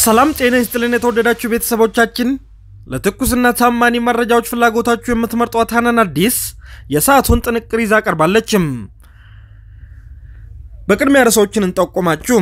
ሰላም ጤና ይስጥልን የተወደዳችሁ ቤተሰቦቻችን፣ ለትኩስና ታማኒ መረጃዎች ፍላጎታችሁ የምትመርጧት ሀናን አዲስ የሰዓቱን ጥንቅር ይዛ ቀርባለችም። በቅድሚያ ርዕሶችን እንጠቁማችሁ።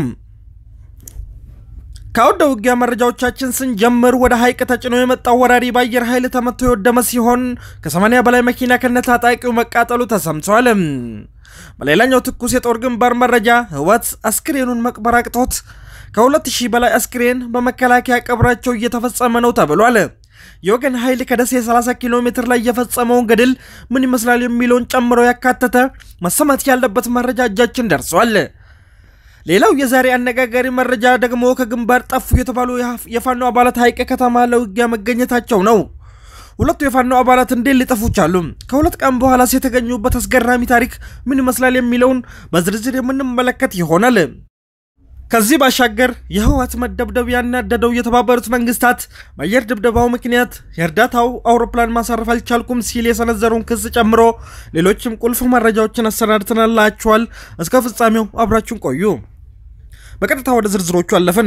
ከአውደ ውጊያ መረጃዎቻችን ስንጀምር ወደ ሐይቅ ተጭኖ የመጣው ወራሪ በአየር ኃይል ተመቶ የወደመ ሲሆን ከ80 በላይ መኪና ከነታጣቂው መቃጠሉ ተሰምቷል። በሌላኛው ትኩስ የጦር ግንባር መረጃ ህወሓት አስክሬኑን መቅበር አቅቶት ከሁለት ሺህ በላይ አስክሬን በመከላከያ ቀብራቸው እየተፈጸመ ነው ተብሏል። የወገን ኃይል ከደሴ 30 ኪሎ ሜትር ላይ የፈጸመውን ገድል ምን ይመስላል የሚለውን ጨምሮ ያካተተ መሰማት ያለበት መረጃ እጃችን ደርሷል። ሌላው የዛሬ አነጋጋሪ መረጃ ደግሞ ከግንባር ጠፉ የተባሉ የፋኖ አባላት ሐይቅ ከተማ ለውጊያ መገኘታቸው ነው። ሁለቱ የፋኖ አባላት እንዴት ሊጠፉ ቻሉ? ከሁለት ቀን በኋላስ የተገኙበት አስገራሚ ታሪክ ምን ይመስላል የሚለውን በዝርዝር የምንመለከት ይሆናል። ከዚህ ባሻገር የህወሓት መደብደብ ያናደደው የተባበሩት መንግስታት በአየር ድብደባው ምክንያት የእርዳታው አውሮፕላን ማሳረፍ አልቻልኩም ሲል የሰነዘረውን ክስ ጨምሮ ሌሎችም ቁልፍ መረጃዎችን አሰናድተናላችኋል። እስከ ፍጻሜው አብራችሁን ቆዩ። በቀጥታ ወደ ዝርዝሮቹ አለፍን።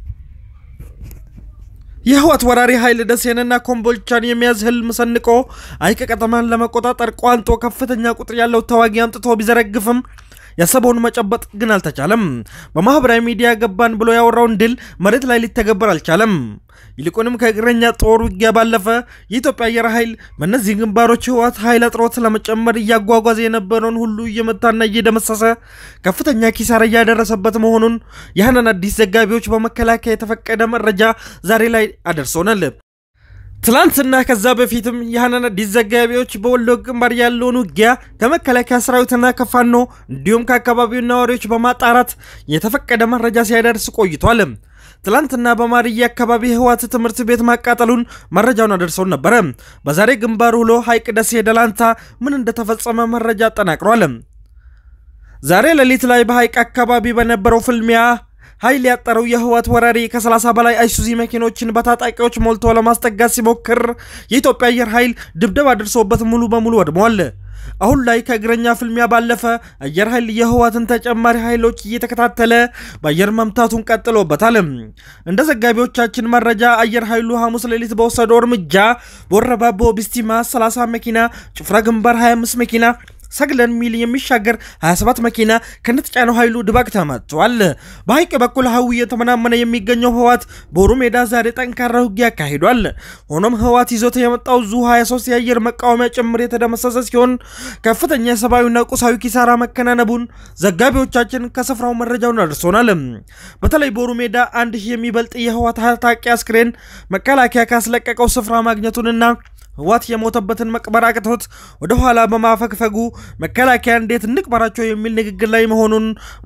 የህወሓት ወራሪ ኃይል ደሴንና ኮምቦልቻን የሚያዝ ህልም ሰንቆ ሐይቅ ከተማን ለመቆጣጠር ቋንጦ ከፍተኛ ቁጥር ያለው ተዋጊ አምጥቶ ቢዘረግፍም ያሰበውን መጨበጥ ግን አልተቻለም። በማህበራዊ ሚዲያ ገባን ብሎ ያወራውን ድል መሬት ላይ ሊተገበር አልቻለም። ይልቁንም ከእግረኛ ጦር ውጊያ ባለፈ የኢትዮጵያ አየር ኃይል በእነዚህ ግንባሮች ህወሓት ኃይል አጥሮት ለመጨመር እያጓጓዘ የነበረውን ሁሉ እየመታና እየደመሰሰ ከፍተኛ ኪሳራ እያደረሰበት መሆኑን የሀናን አዲስ ዘጋቢዎች በመከላከያ የተፈቀደ መረጃ ዛሬ ላይ አደርሶናል። ትላንትና ከዛ በፊትም የሀናን አዲስ ዘጋቢዎች በወሎ ግንባር ያለውን ውጊያ ከመከላከያ ሰራዊትና ከፋኖ እንዲሁም ከአካባቢው ነዋሪዎች በማጣራት የተፈቀደ መረጃ ሲያደርስ ቆይቷል። ትላንትና በማርዬ አካባቢ ህወሓት ትምህርት ቤት ማቃጠሉን መረጃውን አደርሰውን ነበረ። በዛሬ ግንባር ውሎ ሐይቅ ደሴ ደላንታ ምን እንደተፈጸመ መረጃ አጠናቅሯል። ዛሬ ሌሊት ላይ በሐይቅ አካባቢ በነበረው ፍልሚያ ኃይል ያጠረው የህወሓት ወራሪ ከ30 በላይ አይሱዚ መኪኖችን በታጣቂዎች ሞልቶ ለማስጠጋት ሲሞክር የኢትዮጵያ አየር ኃይል ድብደባ አድርሶበት ሙሉ በሙሉ ወድመዋል። አሁን ላይ ከእግረኛ ፍልሚያ ባለፈ አየር ኃይል የህወሓትን ተጨማሪ ኃይሎች እየተከታተለ በአየር መምታቱን ቀጥሎበታል። እንደ ዘጋቢዎቻችን መረጃ አየር ኃይሉ ሐሙስ ሌሊት በወሰደው እርምጃ በወረባቦ ቢስቲማ 30 መኪና፣ ጭፍራ ግንባር 25 መኪና ሰግለን ሚል የሚሻገር 27 መኪና ከነተጫነው ኃይሉ ድባቅ ተመቷል። በሐይቅ በኩል ሀዊ እየተመናመነ የሚገኘው ህወሓት ቦሩ ሜዳ ዛሬ ጠንካራ ውጊያ አካሂዷል። ሆኖም ህወሓት ይዞት የመጣው ዙ 23 የአየር መቃወሚያ ጭምር የተደመሰሰ ሲሆን ከፍተኛ የሰብአዊና ቁሳዊ ኪሳራ መከናነቡን ዘጋቢዎቻችን ከስፍራው መረጃውን አድርሶናል። በተለይ ቦሩ ሜዳ አንድ ሺህ የሚበልጥ የህወሓት ታጣቂ አስክሬን መከላከያ ካስለቀቀው ስፍራ ማግኘቱንና ህወሓት የሞተበትን መቅበር አቅቶት ወደ ኋላ በማፈግፈጉ መከላከያ እንዴት እንቅበራቸው የሚል ንግግር ላይ መሆኑን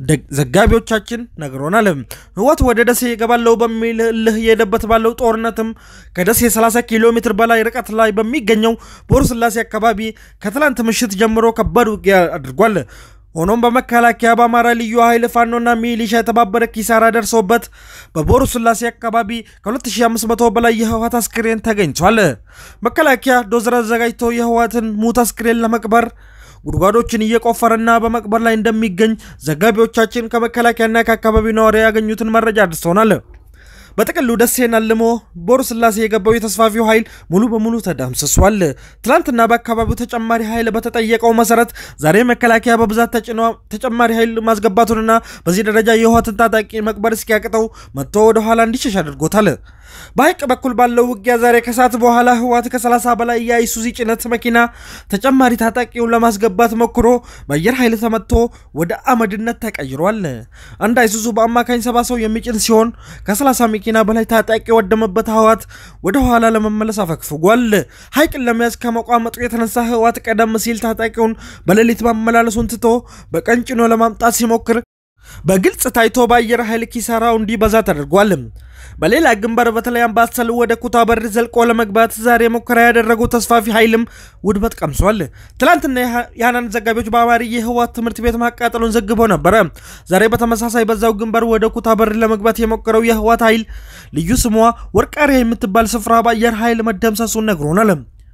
ዘጋቢዎቻችን ነግሮናል። ህወሓት ወደ ደሴ ይገባለው በሚል እልህ የሄደበት ባለው ጦርነትም ከደሴ 30 ኪሎ ሜትር በላይ ርቀት ላይ በሚገኘው ቦሩ ስላሴ አካባቢ ከትላንት ምሽት ጀምሮ ከባድ ውጊያ አድርጓል። ሆኖም በመከላከያ በአማራ ልዩ ኃይል ፋኖና ሚሊሻ የተባበረ ኪሳራ ደርሶበት በቦሩ ስላሴ አካባቢ ከ2500 በላይ የህወሓት አስክሬን ተገኝቷል። መከላከያ ዶዘር አዘጋጅቶ የህወሓትን ሙት አስክሬን ለመቅበር ጉድጓዶችን እየቆፈረና በመቅበር ላይ እንደሚገኝ ዘጋቢዎቻችን ከመከላከያና ከአካባቢው ነዋሪ ያገኙትን መረጃ አድርሰውናል። በጥቅሉ ደሴን አልሞ ቦሩ ስላሴ የገባው የተስፋፊው ኃይል ሙሉ በሙሉ ተደምስሷል። ትላንትና በአካባቢው ተጨማሪ ኃይል በተጠየቀው መሰረት ዛሬ መከላከያ በብዛት ተጨማሪ ኃይል ማስገባቱንና በዚህ ደረጃ የህወሓትን ታጣቂ መቅበር እስኪያቅተው መጥቶ ወደኋላ እንዲሸሽ አድርጎታል። በሐይቅ በኩል ባለው ውጊያ ዛሬ ከሰዓት በኋላ ህወሓት ከ30 በላይ የአይሱዚ ጭነት መኪና ተጨማሪ ታጣቂውን ለማስገባት ሞክሮ በአየር ኃይል ተመትቶ ወደ አመድነት ተቀይሯል። አንድ አይሱዙ በአማካኝ ሰባ ሰው የሚጭን ሲሆን ከ30 መኪና በላይ ታጣቂ የወደመበት ህወሓት ወደ ኋላ ለመመለስ አፈግፍጓል። ሐይቅን ለመያዝ ከመቋመጡ የተነሳ ህወሓት ቀደም ሲል ታጣቂውን በሌሊት ማመላለሱን ትቶ በቀን ጭኖ ለማምጣት ሲሞክር በግልጽ ታይቶ በአየር ኃይል ኪሳራው እንዲበዛ ተደርጓል። በሌላ ግንባር በተለይ አምባሰል ወደ ኩታበር ዘልቆ ለመግባት ዛሬ ሙከራ ያደረገው ተስፋፊ ኃይልም ውድመት ቀምሷል። ትላንትና የሀናን ዘጋቢዎች በአማሪ የህወሓት ትምህርት ቤት ማቃጠሉን ዘግበው ነበረ። ዛሬ በተመሳሳይ በዛው ግንባር ወደ ኩታበር ለመግባት የሞከረው የህወሓት ኃይል ልዩ ስሟ ወርቃሪያ የምትባል ስፍራ በአየር ኃይል መደምሰሱን ነግሮናል።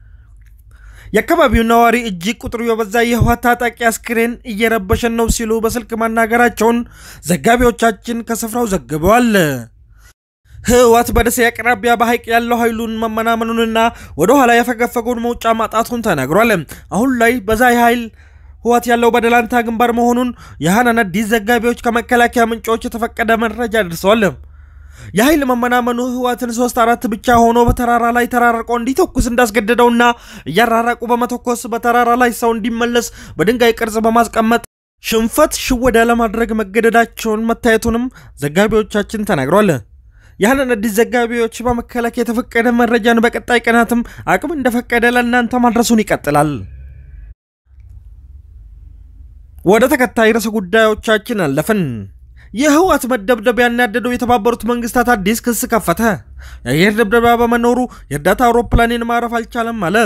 የአካባቢው ነዋሪ እጅግ ቁጥሩ የበዛ የህወሓት ታጣቂ አስክሬን እየረበሸን ነው ሲሉ በስልክ ማናገራቸውን ዘጋቢዎቻችን ከስፍራው ዘግበዋል። ህወሓት በደሴ አቅራቢያ በሐይቅ ያለው ኃይሉን መመናመኑንና ወደ ኋላ ያፈገፈገውን መውጫ ማጣቱን ተናግሯል። አሁን ላይ በዛ ኃይል ህወሓት ያለው በደላንታ ግንባር መሆኑን የሐናን አዲስ ዘጋቢዎች ከመከላከያ ምንጮች የተፈቀደ መረጃ ደርሰዋል። የኃይል መመናመኑ ህወሓትን ሶስት አራት ብቻ ሆኖ በተራራ ላይ ተራርቆ እንዲተኩስ እንዳስገደደውና እያራራቁ በመተኮስ በተራራ ላይ ሰው እንዲመለስ በድንጋይ ቅርጽ በማስቀመጥ ሽንፈት ሽወዳ ለማድረግ መገደዳቸውን መታየቱንም ዘጋቢዎቻችን ተናግሯል። ያንን አዲስ ዘጋቢዎች በመከላከያ የተፈቀደ መረጃን በቀጣይ ቀናትም አቅም እንደፈቀደ ለእናንተ ማድረሱን ይቀጥላል። ወደ ተከታይ ርዕሰ ጉዳዮቻችን አለፍን። የህወሓት መደብደብ ያናደደው የተባበሩት መንግስታት አዲስ ክስ ከፈተ። የአየር ድብደባ በመኖሩ የእርዳታ አውሮፕላኔን ማረፍ አልቻለም አለ።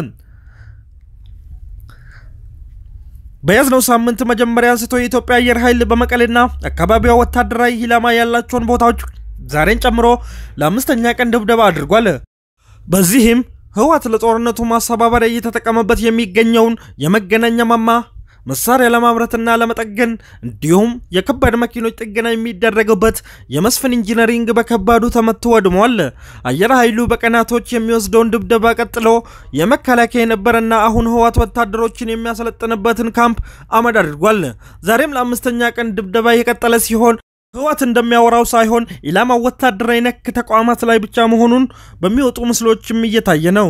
በያዝነው ሳምንት መጀመሪያ አንስቶ የኢትዮጵያ አየር ኃይል በመቀሌና አካባቢዋ ወታደራዊ ኢላማ ያላቸውን ቦታዎች ዛሬን ጨምሮ ለአምስተኛ ቀን ድብደባ አድርጓል። በዚህም ህወሓት ለጦርነቱ ማስተባበሪያ እየተጠቀመበት የሚገኘውን የመገናኛ ማማ መሳሪያ ለማምረትና ለመጠገን እንዲሁም የከባድ መኪኖች ጥገና የሚደረግበት የመስፍን ኢንጂነሪንግ በከባዱ ተመቶ ወድሟል። አየር ኃይሉ በቀናቶች የሚወስደውን ድብደባ ቀጥሎ የመከላከያ የነበረና አሁን ህወሓት ወታደሮችን የሚያሰለጥንበትን ካምፕ አመድ አድርጓል። ዛሬም ለአምስተኛ ቀን ድብደባ የቀጠለ ሲሆን ህወሓት እንደሚያወራው ሳይሆን ኢላማው ወታደራዊ ነክ ተቋማት ላይ ብቻ መሆኑን በሚወጡ ምስሎችም እየታየ ነው።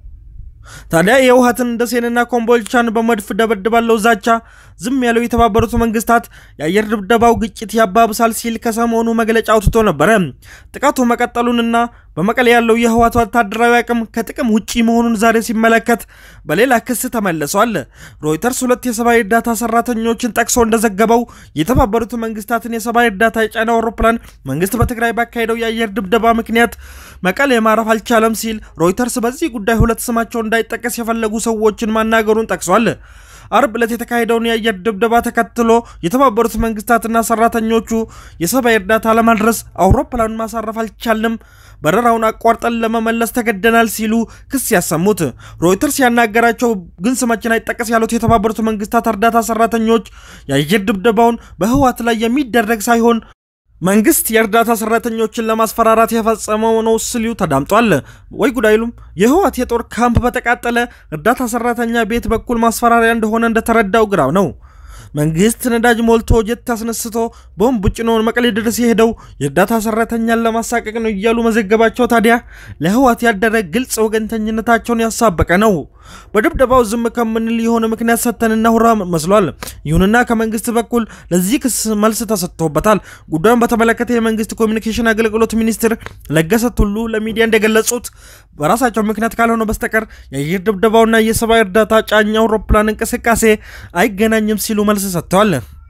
ታዲያ የህወሓትን ደሴንና ኮምቦልቻን በመድፍ ደበድባለው ዛቻ ዝም ያለው የተባበሩት መንግስታት የአየር ድብደባው ግጭት ያባብሳል ሲል ከሰሞኑ መግለጫ አውጥቶ ነበረ። ጥቃቱ መቀጠሉንና በመቀሌ ያለው የህወሓት ወታደራዊ አቅም ከጥቅም ውጪ መሆኑን ዛሬ ሲመለከት በሌላ ክስ ተመልሷል። ሮይተርስ ሁለት የሰብአዊ እርዳታ ሰራተኞችን ጠቅሶ እንደዘገበው የተባበሩት መንግስታትን የሰብአዊ እርዳታ የጫነ አውሮፕላን መንግስት በትግራይ ባካሄደው የአየር ድብደባ ምክንያት መቀሌ ማረፍ አልቻለም ሲል ሮይተርስ በዚህ ጉዳይ ሁለት ስማቸው እንዳይጠቀስ የፈለጉ ሰዎችን ማናገሩን ጠቅሷል። አርብ ዕለት የተካሄደውን የአየር ድብደባ ተከትሎ የተባበሩት መንግስታትና ሰራተኞቹ የሰብአዊ እርዳታ ለማድረስ አውሮፕላኑን ማሳረፍ አልቻልም፣ በረራውን አቋርጠን ለመመለስ ተገደናል ሲሉ ክስ ያሰሙት ሮይተርስ ያናገራቸው ግን ስማችን አይጠቀስ ያሉት የተባበሩት መንግስታት እርዳታ ሰራተኞች የአየር ድብደባውን በህወሓት ላይ የሚደረግ ሳይሆን መንግስት የእርዳታ ሰራተኞችን ለማስፈራራት የፈጸመው ነው ሲሉ ተዳምጧል። ወይ ጉድ አይሉም። የህወሓት የጦር ካምፕ በተቃጠለ እርዳታ ሰራተኛ ቤት በኩል ማስፈራሪያ እንደሆነ እንደተረዳው ግራው ነው። መንግስት ነዳጅ ሞልቶ ጀት አስነስቶ ቦምብ ጭኖን መቀሌ ድረስ የሄደው የእርዳታ ሰራተኛን ለማሳቀቅ ነው እያሉ መዘገባቸው ታዲያ ለህወሓት ያደረ ግልጽ ወገንተኝነታቸውን ያሳበቀ ነው። በድብደባው ዝም ከምንል የሆነ ምክንያት ሰጥተን እናውራ መስሏል። ይሁንና ከመንግስት በኩል ለዚህ ክስ መልስ ተሰጥቶበታል። ጉዳዩን በተመለከተ የመንግስት ኮሚኒኬሽን አገልግሎት ሚኒስትር ለገሰ ቱሉ ለሚዲያ እንደገለጹት በራሳቸው ምክንያት ካልሆነ በስተቀር የአየር ድብደባውና የሰብአዊ እርዳታ ጫኝ አውሮፕላን እንቅስቃሴ አይገናኝም ሲሉ መልስ ሰጥተዋል።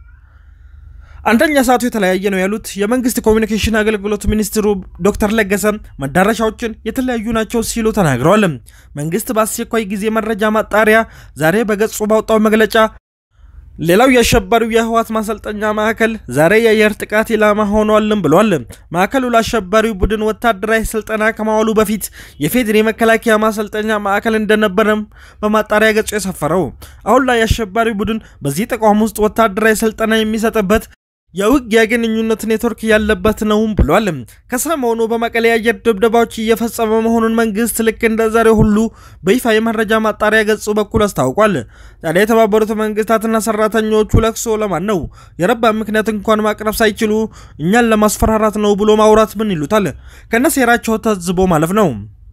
አንደኛ ሰዓቱ የተለያየ ነው ያሉት የመንግስት ኮሚኒኬሽን አገልግሎት ሚኒስትሩ ዶክተር ለገሰ መዳረሻዎችን የተለያዩ ናቸው ሲሉ ተናግረዋል። መንግስት በአስቸኳይ ጊዜ መረጃ ማጣሪያ ዛሬ በገጹ ባወጣው መግለጫ ሌላው የአሸባሪው የህወሓት ማሰልጠኛ ማዕከል ዛሬ የአየር ጥቃት ኢላማ ሆኗልም ብሏል። ማዕከሉ ለአሸባሪው ቡድን ወታደራዊ ስልጠና ከማዋሉ በፊት የፌዴሪ መከላከያ ማሰልጠኛ ማዕከል እንደነበረም በማጣሪያ ገጹ የሰፈረው አሁን ላይ የአሸባሪው ቡድን በዚህ ተቋም ውስጥ ወታደራዊ ስልጠና የሚሰጥበት የውጊያ ግንኙነት ኔትወርክ ያለበት ነውም ብሏል። ከሰሞኑ በመቀሌ የአየር ድብደባዎች እየፈጸመ መሆኑን መንግስት ልክ እንደ ዛሬ ሁሉ በይፋ የመረጃ ማጣሪያ ገጹ በኩል አስታውቋል። ታዲያ የተባበሩት መንግስታትና ሰራተኞቹ ለቅሶ ለማን ነው? የረባ ምክንያት እንኳን ማቅረብ ሳይችሉ እኛን ለማስፈራራት ነው ብሎ ማውራት ምን ይሉታል? ከነሴራቸው ተዝቦ ማለፍ ነው።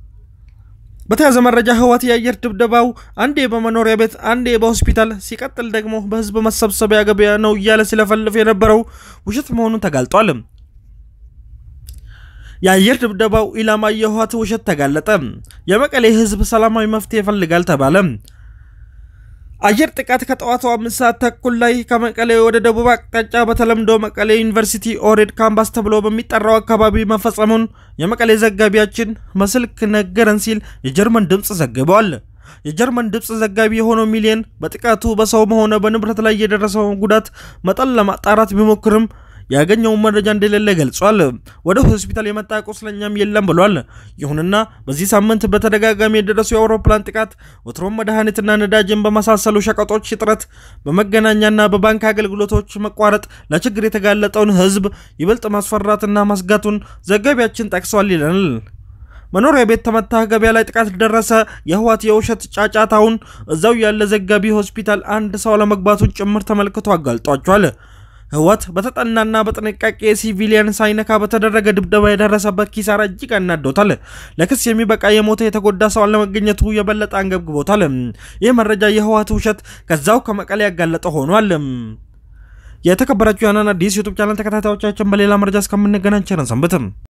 በተያዘ መረጃ ህወሓት የአየር ድብደባው አንዴ በመኖሪያ ቤት አንዴ በሆስፒታል ሲቀጥል ደግሞ በህዝብ መሰብሰቢያ ገበያ ነው እያለ ሲለፈልፍ የነበረው ውሸት መሆኑን ተጋልጧል። የአየር ድብደባው ኢላማ የህወሓት ውሸት ተጋለጠ። የመቀሌ ህዝብ ሰላማዊ መፍትሄ ይፈልጋል ተባለ። አየር ጥቃት ከጠዋቱ አምስት ሰዓት ተኩል ላይ ከመቀሌ ወደ ደቡብ አቅጣጫ በተለምዶ መቀሌ ዩኒቨርሲቲ ኦሬድ ካምፓስ ተብሎ በሚጠራው አካባቢ መፈጸሙን የመቀሌ ዘጋቢያችን በስልክ ነገረን ሲል የጀርመን ድምፅ ዘግበዋል። የጀርመን ድምፅ ዘጋቢ የሆነው ሚሊየን በጥቃቱ በሰውም ሆነ በንብረት ላይ የደረሰውን ጉዳት መጠን ለማጣራት ቢሞክርም ያገኘውን መረጃ እንደሌለ ገልጿል። ወደ ሆስፒታል የመጣ ቁስለኛም የለም ብሏል። ይሁንና በዚህ ሳምንት በተደጋጋሚ የደረሱ የአውሮፕላን ጥቃት፣ ወትሮም መድኃኒትና ነዳጅን በመሳሰሉ ሸቀጦች እጥረት፣ በመገናኛና በባንክ አገልግሎቶች መቋረጥ ለችግር የተጋለጠውን ሕዝብ ይበልጥ ማስፈራትና ማስጋቱን ዘጋቢያችን ጠቅሷል ይለናል። መኖሪያ ቤት ተመታ፣ ገበያ ላይ ጥቃት ደረሰ፣ የህወሓት የውሸት ጫጫታውን እዛው ያለ ዘጋቢ ሆስፒታል አንድ ሰው አለመግባቱን ጭምር ተመልክቶ አጋልጧቸዋል። ህወሓት በተጠናና በጥንቃቄ ሲቪሊያን ሳይነካ በተደረገ ድብደባ የደረሰበት ኪሳራ እጅግ አናዶታል። ለክስ የሚበቃ የሞተ የተጎዳ ሰው አለመገኘቱ የበለጠ አንገብግቦታል። ይህ መረጃ የህወሓት ውሸት ከዛው ከመቀሌ ያጋለጠ ሆኗል። የተከበራችሁ ያናን አዲስ ዩቱብ ቻናል ተከታታዮቻችን በሌላ መረጃ እስከምንገናኝ ቸር ሰንብቱ።